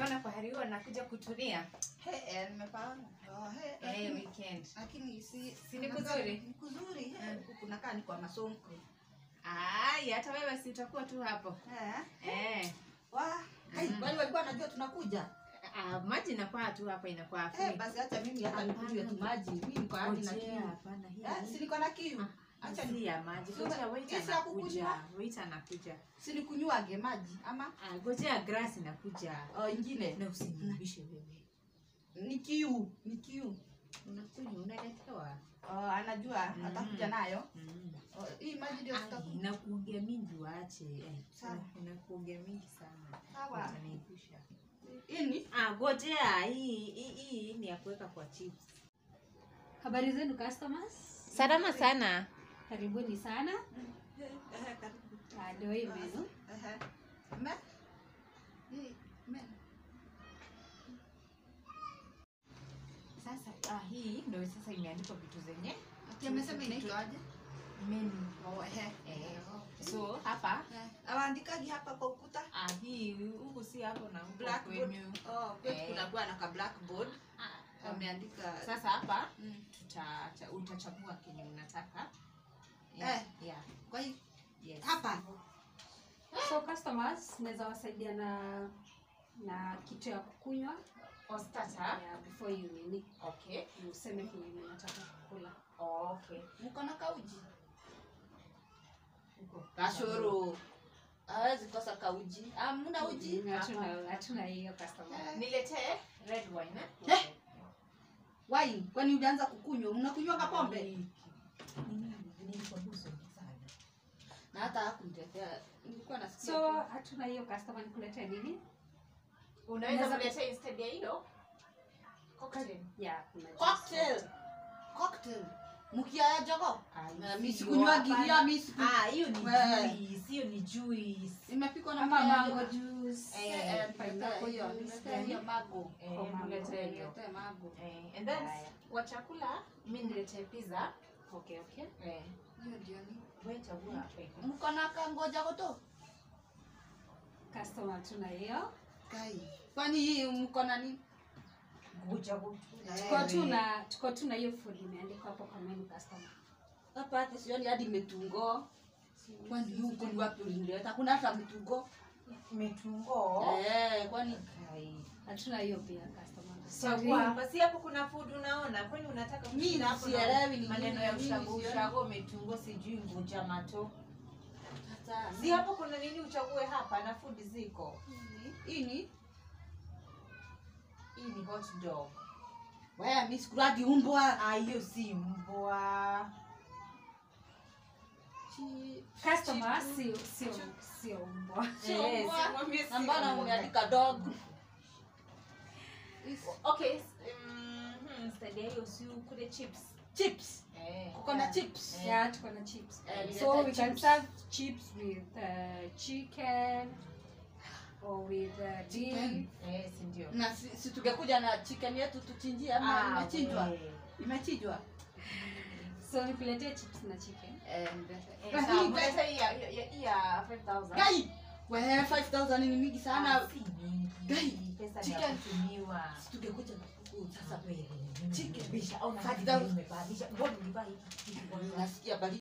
umeona pahali huwa nakuja kutulia He, eh, nimepaona. Oh, he, eh, lakini- weekend lakini si Si ni kunakaa- kuzuri? ni kuzuri he, huku kunakaa ni kwa masonko ai hata wewe si utakuwa tu hapo Eh, eh. wa hai, Mm. kwani walikuwa wanajua tunakuja Ah, maji inakuwa tu hapa inakuwa Eh, free. basi hata mimi hata Hapana. nikunywe tu maji mimi niko hadi na Ngojea, kiu hapana, hii Eh, si niko na kiu acha si ni ya maji Si Ngojea, ume- wait hii si ya anakuja kukunywa? wait anakuja si nikunyuage maji ama Ah, ngojea grass inakuja oh, ingine na usiniibishe wewe ni kiu ni kiu unakunywa unaletewa oh, anajua Mm. atakuja nayo mm. oh, hii maji ndio Ai, tutakunywa inakuongea mingi waache eh, Sawa. ina- inakuongea mingi sana sawa Utaniibisha. ini Ah, ngojea hii hii hii ni ya kuweka kwa chips Habari zenu customers, salama sana karibuni sana. Ehe, karibu. Ah, Ndio hii menu. Ehe. Me? Hii, me. sasa ah, hii ndio sasa imeandikwa vitu zenye Ati amesema inaitwa aje? menu Oh, ehe. eh, so hapa Eh, awaandikagi hapa kwa ukuta ah, hii huku si hapo na huku blackboard kwenyu oh, kwetu Eh. kunakuwa na ka blackboard Ah, wameandika sasa hapa Mm. tuta, cha- utachagua kenye unataka Eh. yeah. kwa hiyo yes. hapa So customers, naweza wasaidia na na kitu ya kukunywa Or starter. yeah, before you nini Okay. useme kenye unataka kukula. Okay. mko na kauji Huko. kashoro hawezi kosa kauji amuna uji Mm, Hatuna hatuna hiyo customer. Eh. Niletee red wine. Eh. Okay. wine kwani ujaanza kukunywa mnakunywanga pombe Nini? Nilikwambia usiongee sana. na hata hakunitetea nilikuwa nasikia So tu. hatuna hiyo customer nikuletea nini? Unaweza Unaweza- kuletea instead ya hilo? Cocktail. Yeah, kuna juice. cocktail cocktail mkia ya jogo Ah, Na hiyo mi sikunywagi hapana. hiyo mi siku Ah, hiyo ni Wewe. juice. Hiyo ni juice. imepikwa na Kama mkia ya mango jogo. juice, Eh, eh, niletee pineapple hiyo juice, niletee hiyo mago Eh, Kwa mango. niletee hiyo. niletee mago Eh, and then Haya. kwa chakula mi niletee pizza. Okay, okay. Eh, hiyo ndio ni wewe chagua hapa iko. mko na kangoja goto Customer tuna hiyo. kai kwani hii mko na nini Ngoja go- Tuko Eh, tu na tuko tu na hiyo food imeandikwa hapo kwa menu customer. hapa hata sioni hadi metungo kwani huko ni wapi ulinileta kuna hata mtungo Metungo. eh kwani Kai. Hatuna hiyo pia customer. Chagua hapa. Si hapo kuna food unaona? Kwani unataka Mimi kushinda hapo na sielewi ni maneno nini, ya mimi ushago sioni. ushago metungo sijui ngoja mato. hata Si hapo kuna nini uchague hapa na food ziko. hii ni Hii ni hot dog. wewe mimi sikulagi umbwa Ah, hiyo si mbwa. Chi- Customer sio sio sio mbwa. Sio Eh, mbwa. simwambie si na mbona mbwa. umeandika dog Okay, s- mhm, instead ya hiyo si ukule chips. chips Eh. kuko na chips Eh. Yeah, tuko na chips. Eh, So we nileta can chips. serve chips with uh, chicken or with uh, beef. Chicken. Eh, si ndio. na si, si tungekuja na chicken yetu tuchinjie ama Ah, imechinjwa we. imechinjwa So nikuletee chips na chicken. eh, Eh, Lakini sawa, guys- mleta hii ya- ya- hii ya 5,000. gai wewe 5000 ni mingi Ah, sana si mingi. Gai, Pesa ni chicken. ya kutumiwa. Si tungekuja na kuku sasa Sasa wewe, Chicken. bisha, au na Five hadi thousand. umevaa, bisha, mbona ulivaa hiki kitu kwanza? nasikia baridi